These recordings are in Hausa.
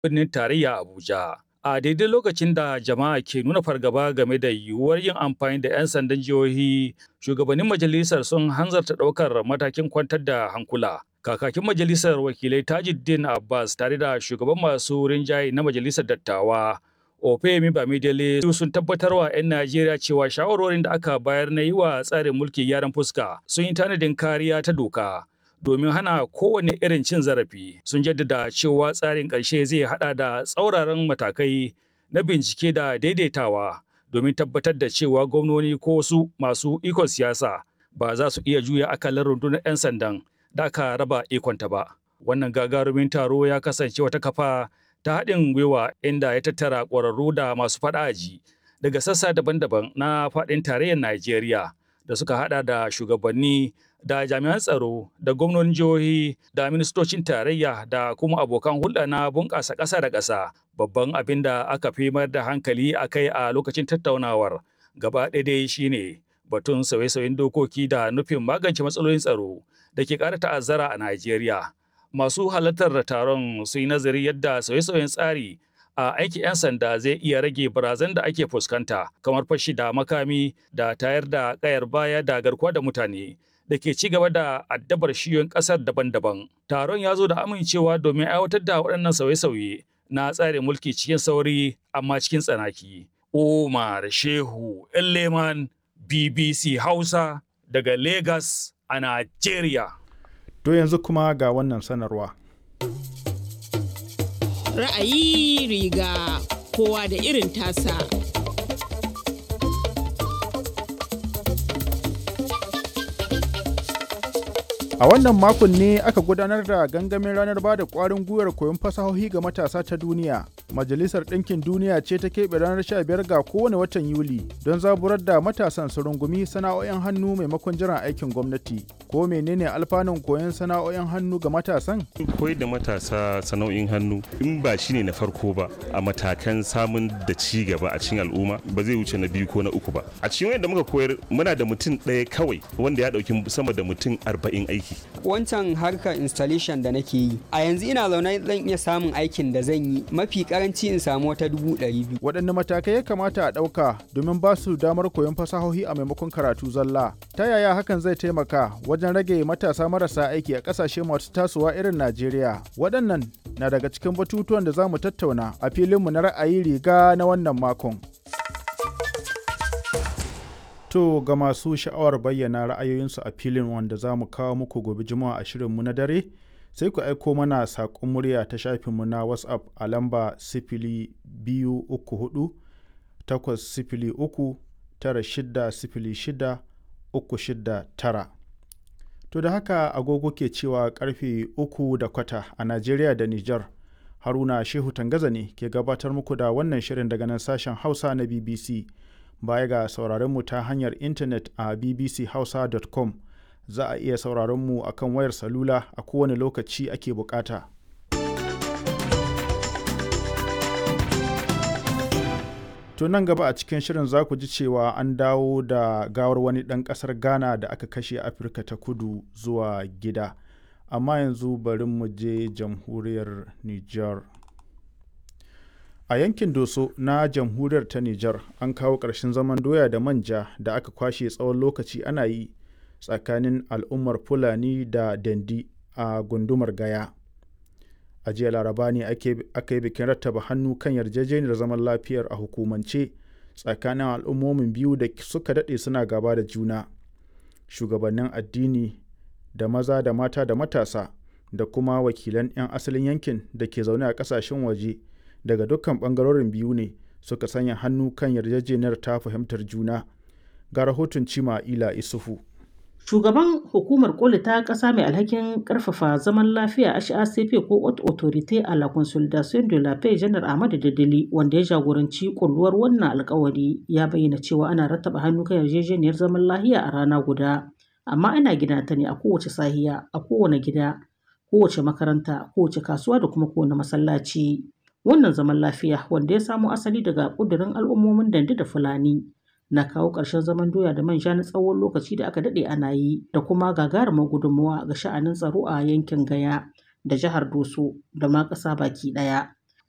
birnin tarayya Abuja. A daidai lokacin da jama'a ke nuna fargaba game da yiwuwar yin amfani da 'yan sandan jihohi, shugabannin majalisar sun hanzarta ɗaukar matakin kwantar da hankula. Kakakin majalisar wakilai Tajuddin Abbas tare da shugaban masu rinjaye na majalisar dattawa Ofemi Bamidele sun tabbatar wa 'yan Najeriya cewa shawarwarin da aka bayar na yi wa tsarin mulki gyaran fuska sun yi tanadin kariya ta doka. domin hana kowane irin cin zarafi sun jaddada cewa tsarin ƙarshe zai hada da tsauraran matakai na bincike da daidaitawa domin tabbatar da cewa gwamnoni ko wasu masu ikon siyasa ba za su iya juya akalar rundunar 'yan sandan da aka raba ikonta ba. Wannan gagarumin taro ya kasance wata kafa ta haɗin gwiwa inda ya tattara ƙwararru da masu faɗaji daga sassa daban-daban na faɗin tarayyar Najeriya da suka haɗa da shugabanni da jami'an tsaro da gwamnonin jihohi da ministocin tarayya da kuma abokan hulɗa na bunƙasa ƙasa da ƙasa babban abin da aka fi mayar da hankali a kai a lokacin tattaunawar gaba ɗaya dai shine batun sauye-sauyen dokoki da nufin magance matsalolin tsaro da ke ƙara ta'azzara a Najeriya. Masu halartar taron sun yi nazari yadda sauye-sauyen tsari a aikin 'yan sanda zai iya rage barazan da ake fuskanta kamar fashi da makami da tayar da kayar baya da garkuwa da mutane da ke ci gaba da addabar shiyoyin ƙasar daban-daban. Taron ya zo da amincewa domin aiwatar da waɗannan sauye-sauye na tsarin mulki cikin sauri amma cikin tsanaki. Umar Shehu Leman BBC Hausa daga Lagos a Najeriya. To yanzu kuma ga wannan sanarwa. Ra'ayi riga kowa da irin tasa. A wannan makon ne aka gudanar da gangamin ranar ba da ƙwarin gwiwar koyon fasahohi ga matasa ta duniya. Majalisar Ɗinkin Duniya ce ta keɓe ranar 15 ga kowane watan Yuli don zaburar da matasan su rungumi sana'o'in hannu maimakon jiran aikin gwamnati. Ko menene alfanun koyon sana'o'in hannu ga matasan? Koyar da matasa sana'o'in hannu in ba shi ne na farko ba a matakan samun da ci gaba a cikin al'umma ba zai wuce na biyu ko na uku ba. A cikin wanda muka koyar muna da mutum ɗaya kawai wanda ya ɗauki sama da mutum arba'in aiki. Wancan harkar installation da nake yi a yanzu ina zaune zan iya samun aikin da zan yi mafi karanci in samu wata dubu ɗari biyu. Waɗanne matakai ya kamata a ɗauka domin ba su damar koyon fasahohi a maimakon karatu zalla? Ta yaya hakan zai taimaka wajen rage matasa marasa aiki a ƙasashe masu tasowa irin Najeriya? Waɗannan na daga cikin batutuwan da za mu tattauna a filinmu na ra'ayi riga na wannan makon. To ga masu sha'awar bayyana ra'ayoyinsu a filin wanda za mu kawo muku gobe juma'a a shirinmu na dare sai ku aiko mana saƙon murya ta shafinmu na whatsapp a lamba sifili biyu uku hudu takwas sifili uku tara shida sifili shida uku shida tara. To da haka agogo ke cewa karfe uku da kwata a Najeriya da Nijar. Haruna Shehu Tangaza ne ke gabatar muku da wannan shirin daga nan sashen Hausa na BBC. Baya ga sauraron mu ta hanyar intanet a bbchausa.com za a iya sauraron mu akan wayar salula a kowane lokaci ake bukata. To nan gaba a cikin shirin za ku ji cewa an dawo da gawar wani ɗan ƙasar Ghana da aka kashe Afirka ta kudu zuwa gida. Amma yanzu bari mu je jamhuriyar Nijar. A yankin Doso na jamhuriyar ta Nijar an kawo ƙarshen zaman doya da manja da aka kwashe tsawon lokaci ana yi tsakanin al'ummar Fulani da Dandi a gundumar Gaya. A jiya Laraba ne aka yi bikin rattaba hannu kan yarjejeniyar zaman lafiyar a hukumance tsakanin al'ummomin biyu da suka daɗe suna gaba da juna. Shugabannin addini da maza da mata da matasa da kuma wakilan 'yan asalin yankin da ke zaune a ƙasashen waje. daga dukkan bangarorin biyu ne suka sanya hannu kan yarjejeniyar ta fahimtar juna ga rahoton cima ila isufu shugaban hukumar koli ta ƙasa mai alhakin ƙarfafa zaman lafiya HACP ko haute autorité à la consolidation de la paix janar Ahmadu Dadali wanda ya jagoranci kulluwar wannan alkawari ya bayyana cewa ana rattaba hannu kan yarjejeniyar zaman lafiya a rana guda amma ana gina ta ne a kowace sahiya a kowane gida kowace makaranta kowace kasuwa da kuma kowane masallaci Wannan zaman lafiya wanda ya samo asali daga ƙudurin al'ummomin Dande da Fulani na kawo ƙarshen zaman doya da manja na tsawon lokaci da aka daɗe ana yi da kuma gagarumar gudunmawa ga sha'anin tsaro a yankin Gaya da jihar Doso da ma ƙasa baki ɗaya.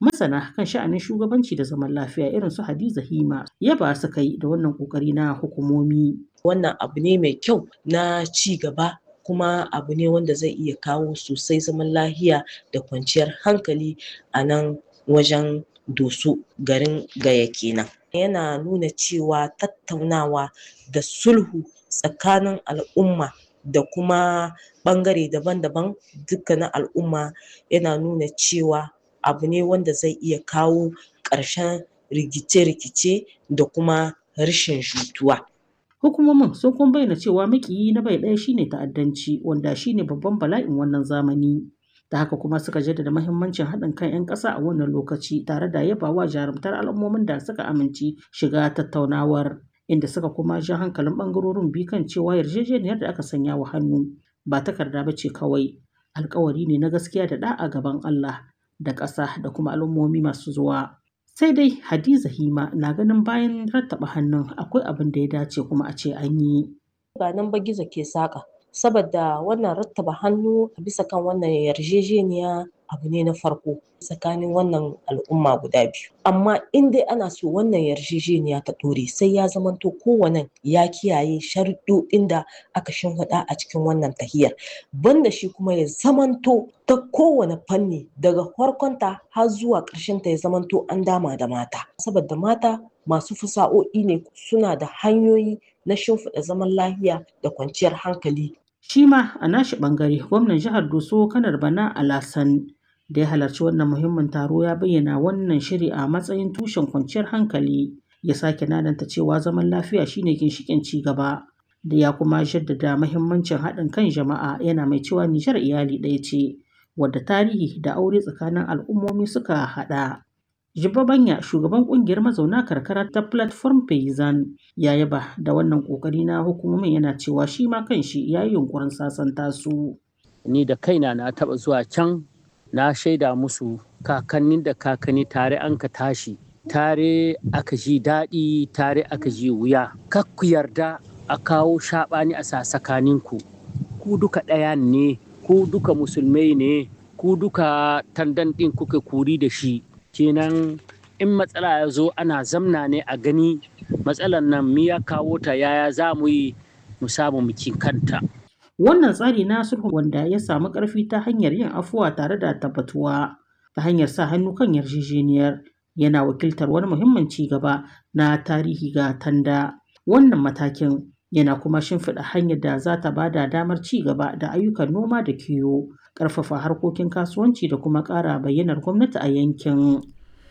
Masana kan sha'anin shugabanci da zaman lafiya irin su Hadiza Hima yaba suka yi da wannan ƙoƙari na hukumomi. Wannan abu ne mai kyau na ci gaba kuma abu ne wanda zai iya kawo sosai zaman lahiya da kwanciyar hankali a nan wajen Doso garin Gaya kenan. Yana nuna cewa tattaunawa da sulhu tsakanin al'umma da kuma ɓangare daban-daban dukkanin al'umma yana nuna cewa abu ne wanda zai iya kawo ƙarshen rikice-rikice da kuma rashin jituwa. Hukumomin sun kuma bayyana cewa maƙiyi na bai ɗaya shine ta'addanci wanda shine babban bala'in wannan zamani. Da haka kuma suka jaddada mahimmancin haɗin kan 'yan ƙasa a wannan lokaci tare da yabawa jarumtar al'ummomin da suka amince shiga tattaunawar. Inda suka kuma ja hankalin ɓangarorin biyu kan cewa yarjejeniyar da aka sanya wa hannu ba takarda ba ce kawai alkawari ne na gaskiya da ɗa'a gaban Allah da ƙasa da kuma al'ummomi masu zuwa. Sai dai Hadiza Hima na ganin bayan rattaba hannun akwai abin da ya dace kuma a ce an yi. Ba nan ba gizo ke saƙa. Saboda wannan rattaba hannu a bisa kan wannan yarjejeniya abu ne na farko tsakanin wannan al'umma guda biyu. Amma in dai ana so wannan yarjejeniya ta ɗore sai ya zamanto kowane ya kiyaye sharuɗoɗin da aka shimfiɗa a cikin wannan tahiyar. Banda shi kuma ya zamanto ta kowane fanni daga farkonta har zuwa ƙarshenta ya zamanto an dama da mata. Saboda mata masu fasa'o'i ne suna da hanyoyi na shimfiɗa zaman lafiya da kwanciyar hankali. Shi ma a nashi ɓangare gwamnan jihar Doso Kanar Bana Alasan da ya halarci wannan muhimmin taro ya bayyana wannan shiri a matsayin tushen kwanciyar hankali ya sake nananta cewa zaman lafiya shine ginshiƙin ci gaba. Da ya kuma jaddada mahimmancin haɗin kan jama'a yana mai cewa Nijar iyali ɗaya ce wadda tarihi da aure tsakanin al'ummomi suka haɗa. Jibba Banya shugaban kungiyar mazauna karkara ta Platform Payzan ya yaba da wannan kokari na hukumomin yana cewa shi ma kanshi ya yi yunkurin sasanta su. Ni da kaina na taba zuwa can na shaida musu kakannin da kakanni tare an ka tashi tare aka ji daɗi tare aka ji wuya. Kakku yarda a kawo shaɓani a sasakaninku. Ku duka ɗaya ne, ku duka musulmai ne, ku duka tandan ɗin kuka kuri da shi. kenan in matsala ya zo ana zamna ne a gani matsalar nan mi ya kawo ta yaya za mu yi mu samu mukin kanta. Wannan tsari na sulhu wanda ya samu ƙarfi ta hanyar yin afuwa tare da tabbatuwa ta hanyar sa hannu kan yarjejeniyar yana wakiltar wani muhimmin ci gaba na tarihi ga tanda. Wannan matakin yana kuma shimfiɗa hanyar da za ta ba da damar ci gaba da ayyukan noma da kiwo. ƙarfafa harkokin kasuwanci da kuma ƙara bayyanar gwamnati a yankin.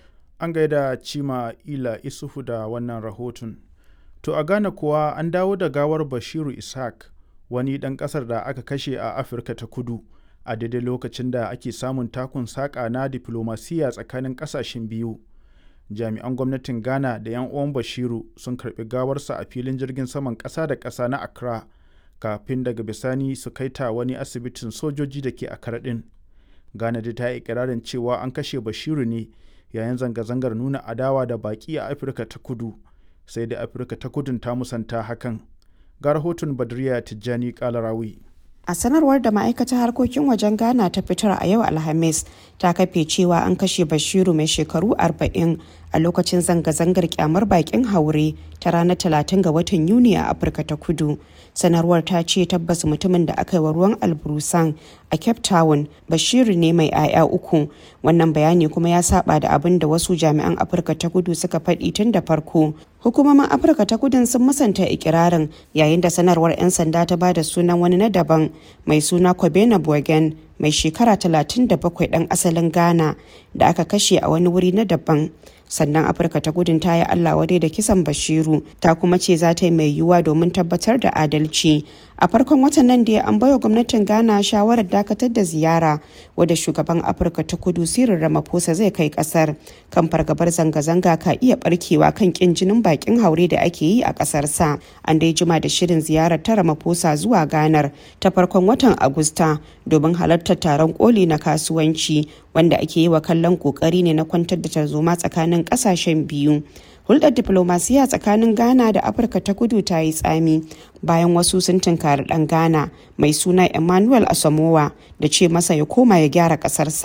An gaida Cima Ila Isufu da wannan rahoton. To a Ghana kuwa an dawo da gawar Bashiru Ishaq wani ɗan ƙasar da aka kashe a Afirka ta kudu a daidai lokacin da ake samun takun saƙa na diflomasiyya tsakanin ƙasashen biyu. Jami'an gwamnatin Ghana da 'yan uwan Bashiru sun karɓi gawarsa a filin jirgin saman ƙasa da ƙasa na Accra. kafin daga bisani su kai ta wani asibitin sojoji da ke a karaɗin ghana dai ta yi ikirarin cewa an kashe bashiru ne yayin zanga-zangar nuna adawa da baƙi a afirka ta kudu sai da afirka ta kudun ta musanta hakan ga rahoton badriya tijjani kalarawi a sanarwar da ma'aikatar harkokin wajen ghana ta fitar a yau alhamis ta kafe cewa an kashe bashiru mai shekaru 40 a lokacin zanga-zangar kyamar bakin haure ta ranar 30 ga watan yuni a afirka ta kudu sanarwar ta ce tabbas mutumin da aka yi wa ruwan alburusan a cape town bashiru ne mai 'ya'ya uku wannan bayani kuma ya saba da abin da wasu jami'an afirka ta kudu suka faɗi tun da farko hukumomin afirka ta kudin sun musanta ikirarin yayin da sanarwar 'yan sanda ta ba da sunan wani na daban mai suna kobena bogen mai shekara 37 ɗan asalin ghana da aka kashe a wani wuri na daban sannan afirka ta gudun ta yi allah wadai da kisan bashiru ta kuma ce za ta yi mai yiwuwa domin tabbatar da adalci a farkon watan nan da an baiwa gwamnatin ghana shawarar dakatar da ziyara wadda shugaban afirka ta kudu sirin ramaphosa zai kai kasar kan fargabar zanga-zanga ka iya barkewa kan kin jinin bakin haure da ake yi a kasar sa an dai jima da shirin ziyarar ta ramaphosa zuwa ganar ta farkon watan agusta domin halartar taron koli na kasuwanci wanda ake yi wa kallon kokari ne na kwantar da tarzoma tsakanin kasashen biyu hulɗar diplomasiya tsakanin ghana da afirka ta kudu ta yi tsami bayan wasu sun tunkari ɗan ghana mai suna emmanuel asamowa da ce masa ya koma ya gyara ƙasarsa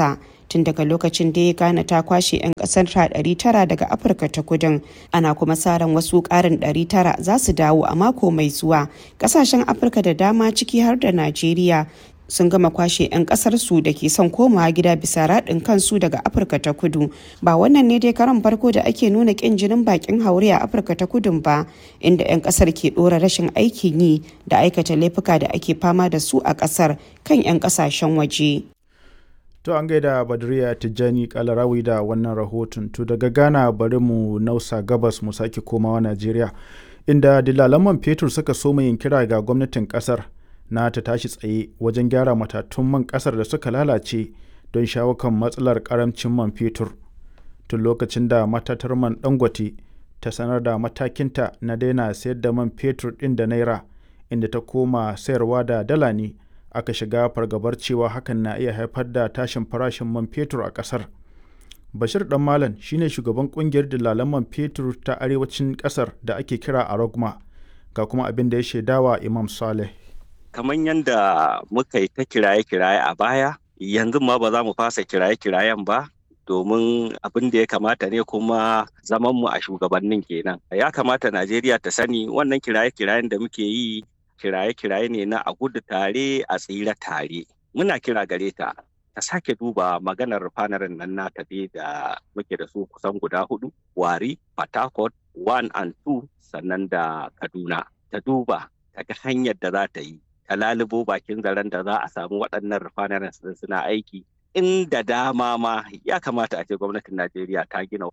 tun daga lokacin da ya gane ta kwashe 'yan kasar ta 900 daga afirka ta kudin ana kuma sa ran wasu karin 900 za su dawo a mako mai zuwa kasashen afirka da dama ciki har da najeriya sun gama kwashe 'yan kasarsu da ke son komawa gida bisa raɗin kansu daga afirka ta kudu ba wannan ne dai karan farko da ake nuna ƙin jinin bakin haure a afirka ta kudun ba inda 'yan kasar ke ɗora rashin aikin yi da aikata laifuka da ake fama da su a kasar kan 'yan kasashen waje To an gaida Badriya Tijjani Kalarawi da wannan rahoton. To daga Ghana bari mu nausa gabas mu sake komawa Najeriya. Inda dilalan man fetur suka so yin kira ga gwamnatin kasar na ta tashi tsaye wajen gyara matatun man kasar da suka lalace don shawo kan matsalar karamcin man fetur. Tun lokacin da matatar man Dangote ta sanar da matakinta na daina sayar da man fetur ɗin da naira inda ta koma sayarwa da dala ne. aka shiga fargabar cewa hakan na iya haifar da tashin farashin man fetur a ƙasar. Bashir Dan Malam shine shugaban kungiyar dalalan man fetur ta arewacin ƙasar da ake kira a Rogma ga kuma abin da ya shaidawa Imam Saleh. Kamar yadda muka yi ta kiraye-kiraye a baya, yanzu ma ba za mu fasa kiraye-kirayen ba, domin abin da ya kamata ne kuma zamanmu a shugabannin kenan. Ya kamata Najeriya ta sani wannan kiraye-kirayen da muke yi kiraye-kiraye ne na a gudu tare a tsira tare muna kira gare ta ta sake duba maganar fanarin nan nata dai da muke da su kusan guda hudu wari patakot one and two sannan da kaduna ta duba ta ga hanyar da za ta yi ta lalubo bakin zaren da za a samu waɗannan rufanarin suna aiki inda dama ma ya kamata a ce gwamnatin najeriya ta gina